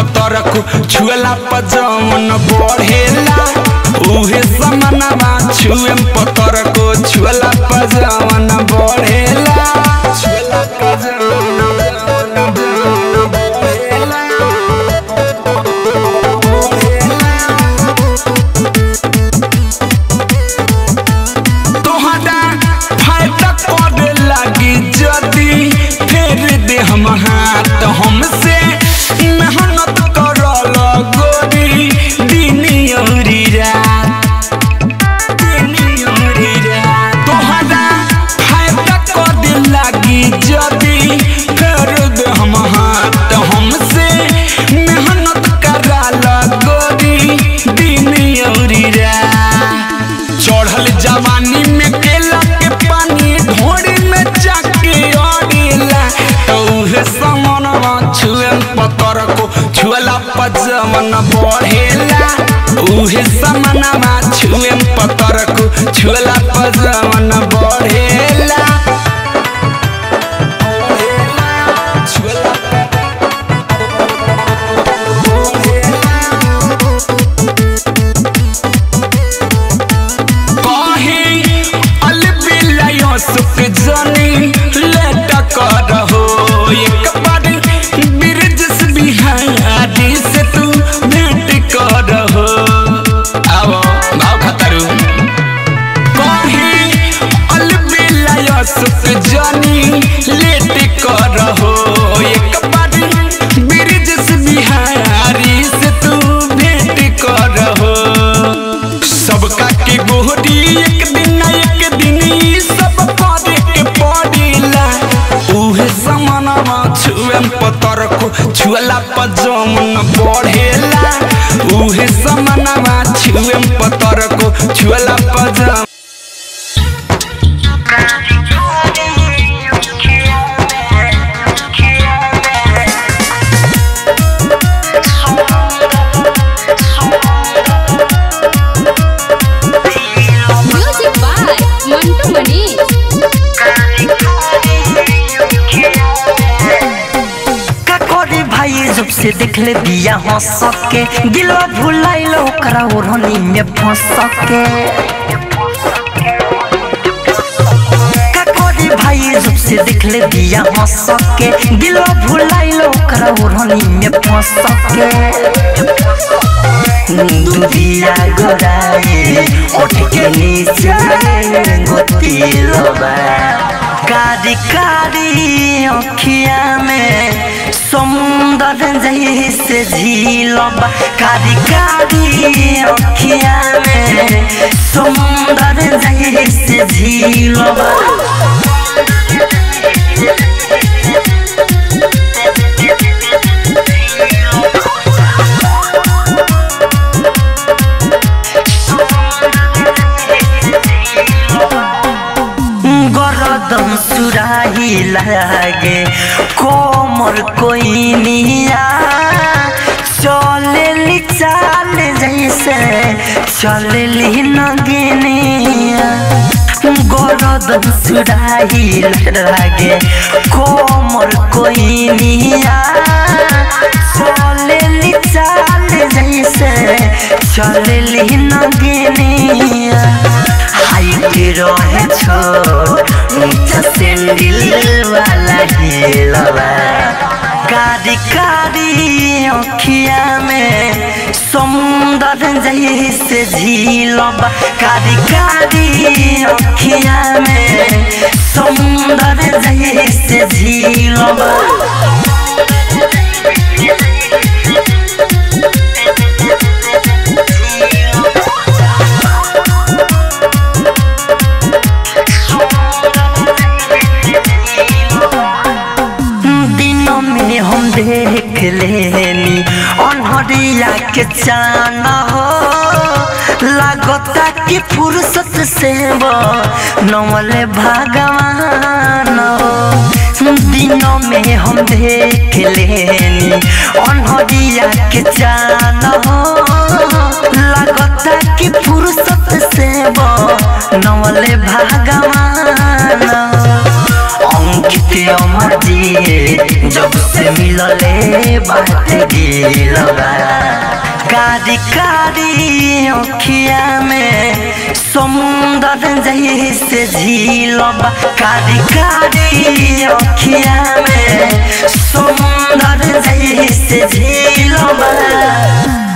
पतर को छुएला पजवन बढ़ेला उहे समानवा छुएम पतर को छुएला पजवन बढ़ेला छुएला पजवन बढ़ेला तोहरा फायदा करे लागी जदी फेर दे हम हाथ हमसे मेहनत करल गोरी दिन औरी रात दिन औरी रात तोहरा फायदा करे लागी जदी फेर दे हम हाथ हमसे मेहनत कराल गोरी दिन औरी रात चढ़ल जवानी में केला के पानी ढोड़ी में जाके अड़ेला तो उहे समनवा छुए पतर को छुएला पजमन बढ़ेला उहे समनवा छुए पतर को छुएला पजमन बढ़ेला छुएला कहीं अलबिलायो सुख जनी लेट करहो एक बार बिरजस बिहारी से तू भेंट करहो आओ भाव खतरू कहीं अलबिलायो सुख जनी लेट करहो एक बार बिरजस बिहारी से तू भेंट करहो सबका के गोहरी एक दिन ना एक दिन ई सब करे के पड़ेला उहे समानवा छुएम पतर को छुएला पजमन बढ़ेला उहे समानवा छुएम पतर को छुएला पजम म्यूजिक बाय मंटू मनीष का करे भाई जब से देख ले दिया हो सके दिलवा भुलाइल ओकरा ओढ़नी में फंस सके का करे भाई जब से देख ले दिया हो सके दिलवा भुलाइल ओकरा ओढ़नी में फंस सके दुधिया गोराए उठ के नीचे गोतिलबा कारी कारी अखिया में समुंदर जैसे झीलबा कारी कारी अखिया में समुंदर जैसे झीलबा गरदम सुराही लागे कोमर कोई निया चले चाल जैसे चलली नगिनिया गरदम सुराही लागे कोमर कोई निया चले चाल जैसे चलली नगिनिया हाइट रहे छोट ऊंचा सैंडल वाला हिलवा कारी कारी अखिया में समुंदर जैसे झीलबा कारी कारी अखिया में समुंदर जैसे झीलबा दिनों में हम देख लेनी अनहरिया के चान हो लागता कि फुर्सत से वो नवले भगवान हो दिनों में हम देख लेनी अनहरिया के चान हो लागता कि फुर्सत से वो नवले भगवान हो अंकित अमर जी जब से मिलले बात गिलबा कारी कारी अखिया में समुंदर जैसे झीलबा कारी कारी अखिया में समुंदर जैसे झीलबा